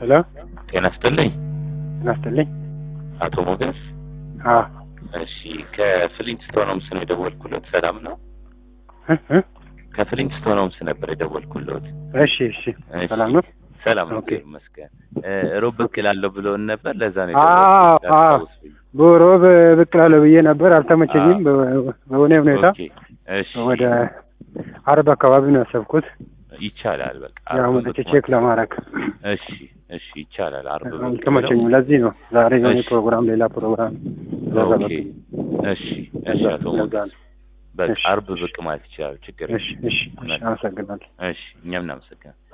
ሄሎ ጤና ይስጥልኝ ጤና ይስጥልኝ። አቶ ሞገስ። አዎ እሺ ከፍሊንትስቶን ሆምስ ነው የደወልኩሎት። ሰላም ነው? እ እ ከፍሊንትስቶን ሆምስ ነበር የደወልኩሎት። እሺ እሺ እሺ፣ ሰላም ነው። ሰላም ነው፣ ኦኬ። እግዚአብሔር ይመስገን። እ ሮብ ብቅ እላለሁ ብሎን ነበር። ለዛ ነው አዎ የደወልኩት። አዎ አስታውሱኝ። በሮብ ብቅ እላለሁ ብዬ ነበር፣ አልተመቸኝም። በ- በሆነ ሁኔታ ኦኬ፣ እሺ፣ ወደ አርብ አካባቢ ነው ያሰብኩት። ይቻላል። በቃ ያው አርብ መጥቼ ብቅ ቼክ ለማድረግ እሺ፣ እሺ፣ ይቻላል። አርብ ብቅ አልተመቸኝም። ብለው- ለዚህ ነው ዛሬ የሆነ እሺ። ፕሮግራም፣ ሌላ ፕሮግራም ኦኬ፣ ዘረበብኝ። እሺ፣ እሺ፣ አቶ ለዛ ሞገስ ነው። በቃ እሺ። አርብ ብቅ ማለት ይችላል። ችግር እሺ እሺ እሺ፣ አመሰግናለሁ። እሺ፣ እኛም እናመሰግናለን።